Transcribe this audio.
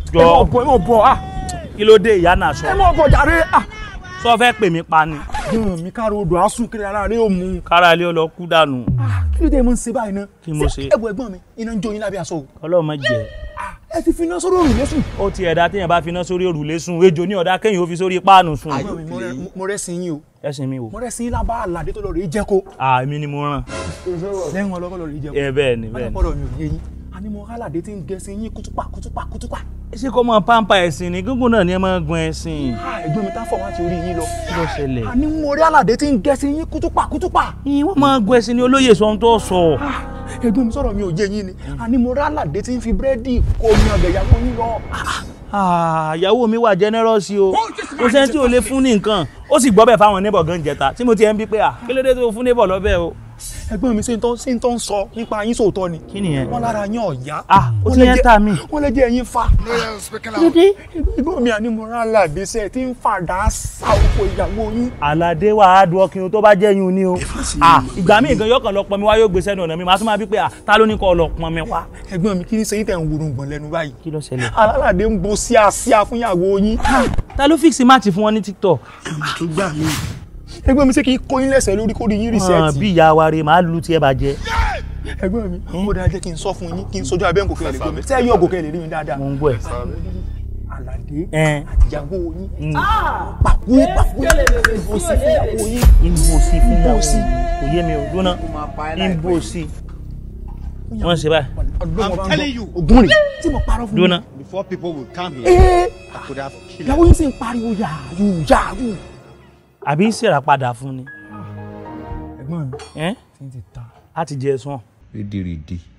Jọ. ẹ mọ̀ bọ̀ ẹ mọ̀ bọ̀ ah kí ló dé ìyá náà sọ ẹ mọ̀ bọ̀ jàre ah sọ fẹ́ pè mí pa ni gan mi káàró odò asún kiri ara rẹ ò mú kára ilé ọlọ kú dànù ah kí ló dé mo ń ṣe báyìí náà Kí mo ṣe? ẹ bọ ẹ̀gbọ́n mi iná ń jó yín lábẹ́ aṣọ o ọlọ́mọ jẹ ah ẹ ti fi iná sórí òrùlé sùn ó ti ẹ̀dá téèyàn bá finá sórí òrùlé sùn ejò ní ọ̀dá kéèyàn ó fi sórí páànù sùn ẹ̀gbọ́n mi mo rẹ́- mo rẹ́ sí yín o ẹ̀sìn mi wò mo rẹ́ sí yín lábá àlàdé tó lọ rèé jẹ́ kó àmì ni mo ràn lẹ́yìn ọlọ́kọ́ lọ rèé jẹ́ kó ẹ bẹ́ẹ̀ ni bẹ́ẹ̀ ni ọlọ́pọ̀lọ́ mi ò yé yín àní mo àlàdé tí ń gẹ sí yín kútúpà kútúpà kútúpà ṣé kó mọ pampa ẹ̀sìn ni gúngùn náà ni ẹ máa gun ẹ̀sìn ah ẹ̀gbọ́n mi tá fọ̀ wá ti orí yín lọ kí ló ṣẹlẹ̀ àní mo rí àlàdé tí ń gẹ sí yín kútúpà kútúpà yín wọ́n máa gun ẹ̀sìn ni olóyè sọ ohun tó sọ ah ẹ̀gbọ́n mi sọ̀rọ̀ mi ò yé yín ni àní mo rí àlàdé tí ń fi búrẹ́dì kó mi ọ̀gẹ̀ ìyàwó yín lọ ah Ah, ìyàwó mi wà generous o kò sẹ́ni tí ò lè fún ní nǹkan ó sì gbọ́ bẹ́ẹ̀ fáwọn neighbor gan jẹta tí mo ti ẹ̀ ń bí pé à kí ló dé tó fún neighbor lọ́bẹ̀ o ẹ̀gbọ́n mi ṣe ń tọ́ ṣe ń tọ́ ń sọ nípa yín sòótọ́ ni kí nìyẹn wọ́n lára yín ọ̀yá Ah, ó Wọ́n ti lè yẹn jẹ́- tà mí. wọ́n lè jẹ́ ẹ̀yin fa kí ló dé ẹ̀gbọ́n mi àní mo rí àlàdé sẹ́ẹ̀ tí ń fàdá sa oko ìyàwó yín àlàdé wà á dùn ọkùnrin tó bá jẹ́ yín ni o Ah, ìgbà míì gan yọkàn lọ pọn mi wá yóò gbé sẹ́nu ọ̀nà mi màá tún máa bí pé à ta ló ní kọ́ ọ lọ pọn mi wá ẹ̀gbọ́n mi kí ni sẹ́yìn tẹ̀ ń wúrun gbọ̀n lẹ́nu báyìí kí ló ṣẹlẹ̀ alálàdé ń bo síàsíà fún ìyàwó yín ta ló fíìsì máàtì fún wọn ní tiktok ẹ̀gbọ́n mi ṣé kí n kó yín lẹ́sẹ̀ lórí kó rí yín Ah, rìsẹ́ẹ̀tì bí ìyá wa rè máa lu tiẹ̀ bàjẹ́ ẹ̀gbọ́n mi ó dáa jẹ́ kí n sọ fún yín kí n sojú abẹ́ nkòkè lè gbọ́mi tẹ́ yóò gòkè lè rí mi dáadáa mo ń gbọ́ ẹ̀ aládé ẹ̀ àtìyàwó yín pàkú pàkú ìbò sí fún ìyàwó yín ìbò sí fún ìyàwó Ìbò sí. kò yé mi ò dúná ìbò sí wọ́n ṣe báyìí ọdún I'm telling you. ògùn rè tí mo parọ́ fún dúná Before people would come here, ee I could have killed ìyàwó yín sì ń pariwo yàrú yàrú. àbí ìṣèrà padà fún ni ẹ̀gbọ́n mi ẹ́ ti ń ti ta láti jẹ ẹ̀sùn Rídìrídì.